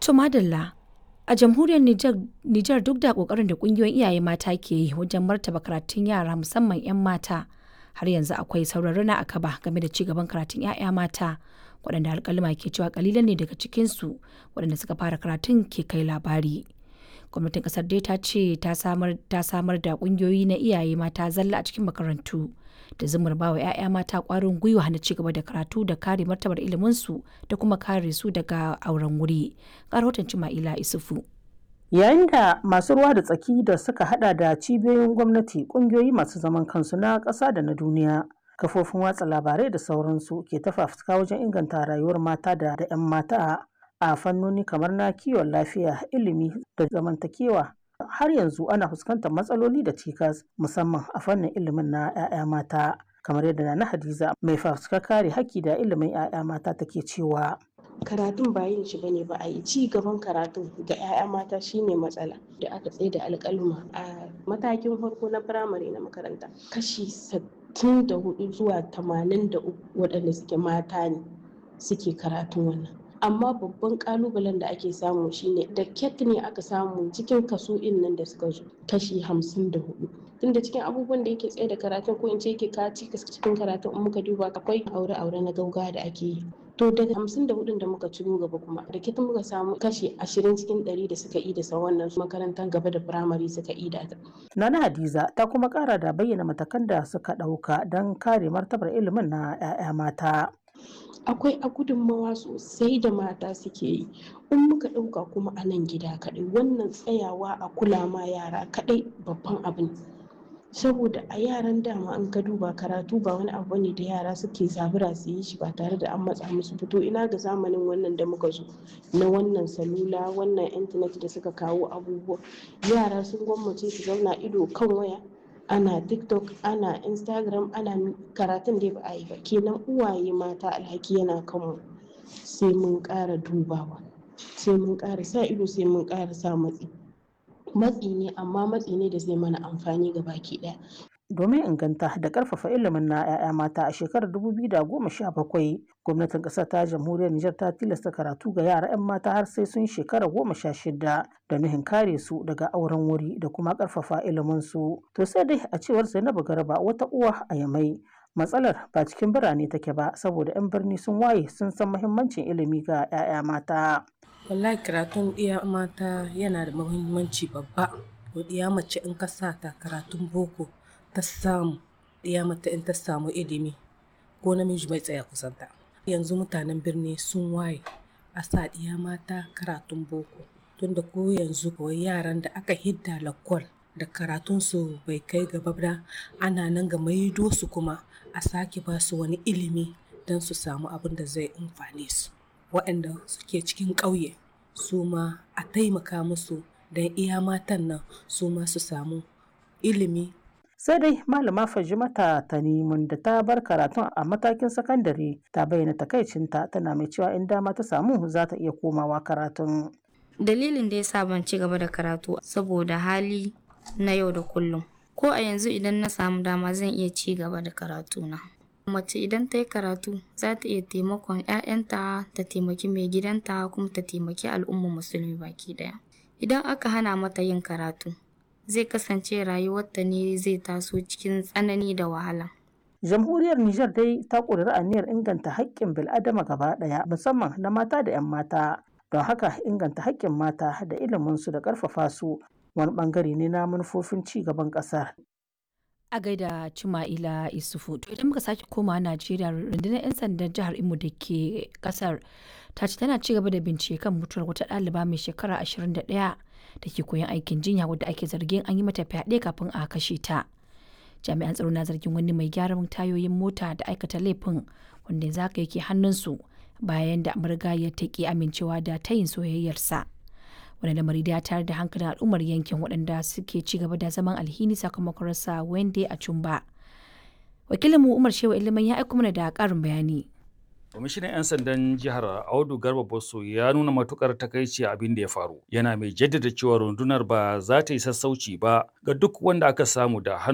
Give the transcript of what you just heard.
To madalla a jamhuriyar Nijar duk da kokarin da kungiyoyin iyaye mata ke yi wajen martaba karatun yara musamman 'yan mata har yanzu akwai sauran rana a kaba game da ci gaban karatun 'ya'ya mata waɗanda alƙaluma ke cewa kalilan ne daga cikinsu waɗanda suka fara karatun ke kai labari. Gwamnatin ƙasar dai ta ce ta samar da ƙungiyoyi na iyaye mata zalla a cikin makarantu da zumar bawa 'ya'ya mata ƙwarin gwiwa na ci gaba da karatu da kare martabar iliminsu da kuma kare su daga auren wuri. Ga rahoton Cima'ila Isufu. Yayin da masu ruwa da tsaki da suka hada da cibiyoyin gwamnati, kungiyoyi masu zaman kansu na ƙasa da na duniya, kafofin watsa labarai da sauransu ke tafafuka wajen inganta rayuwar mata da 'yan mata a fannoni kamar na kiwon lafiya, ilimi da zamantakewa. Har yanzu ana fuskantar matsaloli da cikas musamman a fannin ilimin na 'ya'ya mata. kamar yadda na Hadiza mai fafutukar kare haƙƙi da ilimin 'ya'ya mata take cewa. karatun ba yin shi bane ba a yi ci gaban karatun ga 'ya'ya mata shine matsala da aka tsaye da alƙaluma a matakin farko na firamare na makaranta kashi 64 zuwa 83 waɗanda suke mata ne suke karatun wannan amma babban kalubalen da ake samu shine da ket ne aka samu cikin kaso nan da suka zo kashi 54 tunda cikin abubuwan da yake tsaye da karatun ko in ce yake kaci cikin karatun in muka duba akwai aure-aure na gauga da ake yi to daga hamsin da hudun da muka ciro gaba kuma da kitan muka samu kashi ashirin cikin ɗari da suka yi da sa wannan makarantar gaba da firamare suka yi da ta. Nana Hadiza ta kuma kara da bayyana matakan da suka ɗauka don kare martabar ilimin na 'ya'ya mata. akwai a gudunmawa sosai da mata suke yi in muka ɗauka kuma a nan gida kaɗai wannan tsayawa a kula ma yara kaɗai babban abin saboda a yaran dama in ka duba karatu ba wani abu ne da yara suke zabura su yi shi ba tare da an matsa musu fito ina ga zamanin wannan da muka zo na wannan salula wannan intanet da suka kawo abubuwa yara sun gwammace su zauna ido kan waya ana tiktok ana instagram ana karatun da ba a yi ba kenan uwaye mata alhaki yana kanmu sai mun ƙara dubawa sai mun ƙara sa ido sai mun ƙara sa matsi matsi ne amma matsi ne da zai mana amfani ga baki daya. Domin inganta da karfafa ilimin na 'ya'ya mata a shekarar 2017 gwamnatin ƙasar ta jamhuriyar Nijar ta tilasta karatu ga yara 'yan mata har sai sun shekara goma sha shida da nuhin kare su daga auren wuri da kuma karfafa ilimin su. To sai dai a cewar Zainabu Garba wata uwa a Yamai matsalar ba cikin birane take ba saboda 'yan birni sun waye sun san muhimmancin ilimi ga 'ya'ya mata. wallahi karatun iya mata yana da muhimmanci babba iya mace in ka sa ta karatun boko ta samu iya mata in ta samu ilimi ko namiji bai tsaya kusanta yanzu mutanen birni sun waye a sa iya mata karatun boko tunda ko yanzu kawai yaran da aka hidda lakwal da karatunsu bai kai gaba ba ana nan ga maido su kuma a sake ba su wani ilimi don su samu abin da zai amfane su waɗanda suke cikin ƙauye su ma a taimaka musu don iya matan nan su ma su samu ilimi. sai dai malama fajimata tanimun da ta bar karatun a matakin sakandare ta bayyana takaicinta tana mai cewa in dama ta samu za ta iya komawa karatun. dalilin da ya sa ban ci gaba da karatu saboda hali na yau da kullum ko a yanzu idan na samu dama zan iya ci gaba da karatuna. mace idan ta yi karatu za ta iya taimakon 'ya'yanta ta taimaki mai gidanta kuma ta taimaki al'ummar musulmi baki daya idan aka hana mata yin karatu zai kasance rayuwarta ne zai taso cikin tsanani da wahala jamhuriyar Nijar dai ta ƙudiri aniyar inganta haƙƙin bil'adama gaba ɗaya musamman na mata da 'yan mata don haka inganta haƙƙin mata da iliminsu da ƙarfafa su wani ɓangare ne na manufofin ci gaban ƙasar a gaida Cima'ila Isufu. To idan muka sake koma Najeriya rundunar 'yan sandan jihar Imo da ke kasar ta ce tana ci gaba da bincike kan mutuwar wata ɗaliba mai shekara 21 da ke koyon aikin jinya wadda ake zargin an yi mata fyaɗe kafin a kashe ta. Jami'an tsaro na zargin wani mai gyaran tayoyin mota da aikata laifin wanda yanzu haka yake hannunsu bayan da ya ta ki amincewa da tayin soyayyarsa. wani lamari da ya tayar da hankalin al'ummar yankin waɗanda suke ci gaba da zaman alhini sakamakon rasa wende a cumba wakilinmu umar shewa ilimin ya aiko mana da ƙarin bayani Kwamishinan 'yan sandan jihar Audu Garba Bosso ya nuna matukar takaici abin da ya faru. Yana mai jaddada cewa rundunar ba za ta yi sassauci ba ga duk wanda aka samu da hannu